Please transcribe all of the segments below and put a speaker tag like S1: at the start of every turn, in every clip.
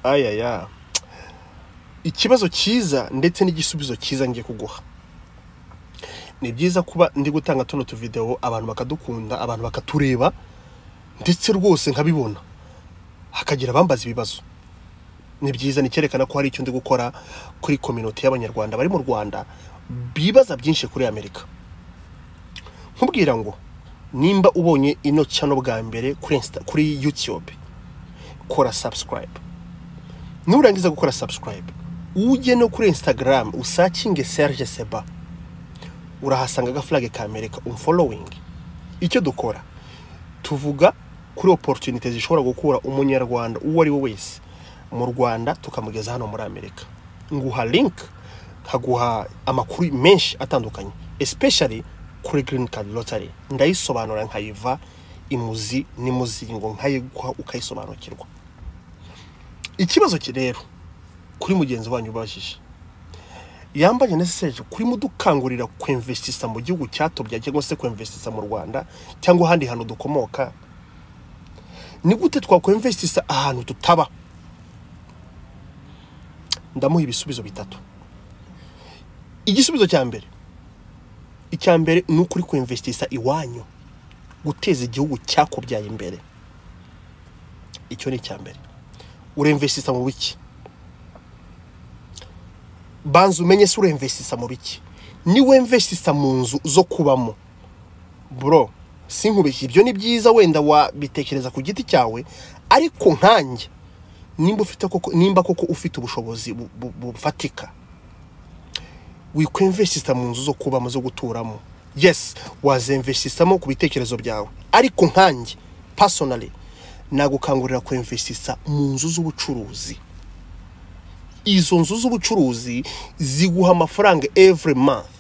S1: ayaya ikibazo cyiza ndetse n'igisubizo cyiza ngiye kuguha ni byiza kuba ndi gutanga tuno tuvidewo abantu bakadukunda abantu bakatureba ndetse rwose nkabibona hakagira abambaza ibibazo ni byiza ni icyerekana ko hari icyo ndi gukora kuri kominote y'abanyarwanda bari mu rwanda bibaza byinshi kuri amerika nkubwira ngo nimba ubonye ino cano bwa mbere kuri Insta- kuri yutube kora sabusikarayibe nurangiza gukora sabusikarayibe ujye no kuri instagram usakinge serge seba urahasanga agafurage ka amerika umfolowingi icyo dukora tuvuga kuri oporutunite zishobora gukura umunyarwanda uwo ari we wese mu rwanda tukamugeza hano muri amerika nguha link nkaguha amakuru menshi atandukanye especially kuri green card lottery ndayisobanura nkayiva imuzi n'imuzingo nkayiguha ukayisobanukirwa ikibazo ki rero kuri mugenzi wanyu ubajije yambaye neseseje kuri mudukangurira kwemvesitisa mu gihugu cyatobya cyangwa se kwemvesitisa mu rwanda cyangwa ahandi hantu dukomoka ni gute twakwemvesitisa ahantu tutaba ndamuha ibisubizo bitatu igisubizo cya mbere icya mbere ni ukuri kwemvesitisa iwanyu guteza igihugu cyakubyaye imbere icyo ni icya mbere uremvesitisa mu biki banza umenye se uremvesitisa mu biki niwemvesitisa mu nzu zo kubamo bro sinkubeshye ibyo ni byiza wenda wabitekereza ku giti cyawe ariko nkanjye nimba ufite koko nimba koko ufite ubushobozi bu- bu- bufatika wikwemvesitisa mu nzu zo kubamo zo guturamo yes wazemvestisamo ku bitekerezo byawe ariko nkanjye personally nagukangurira kwemvesitisa mu nzu z'ubucuruzi izo nzu z'ubucuruzi ziguha amafaranga every month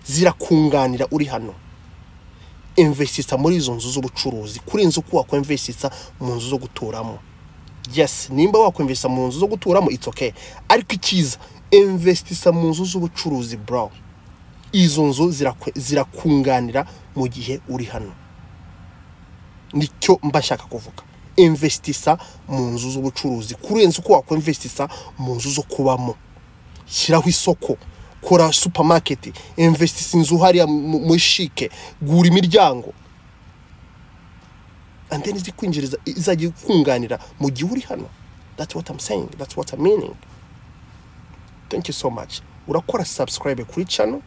S1: zirakunganira uri hano investisita muri izo nzu z'ubucuruzi kuri inzu ko wakwemvesitisa mu nzu zo guturamo yes nimba wakwemvesitisa mu nzu zo guturamo it's okay ariko icyiza investisita mu nzu z'ubucuruzi bro izo nzu zirakwe- zirakunganira mu gihe uri hano nicyo mba nshaka kuvuga investisita mu nzu z'ubucuruzi kurenza uko wakwemvestisisa mu nzu zo kubamo shyiraho isoko kora supamaketi investisita inzu hariya mu- muri shike gura imiryango and then izikwinjiriza izajya ikunganira mu gihe uri hano that's what I'm saying that's what I'm meaning thank you so much urakora subscribe kuri channel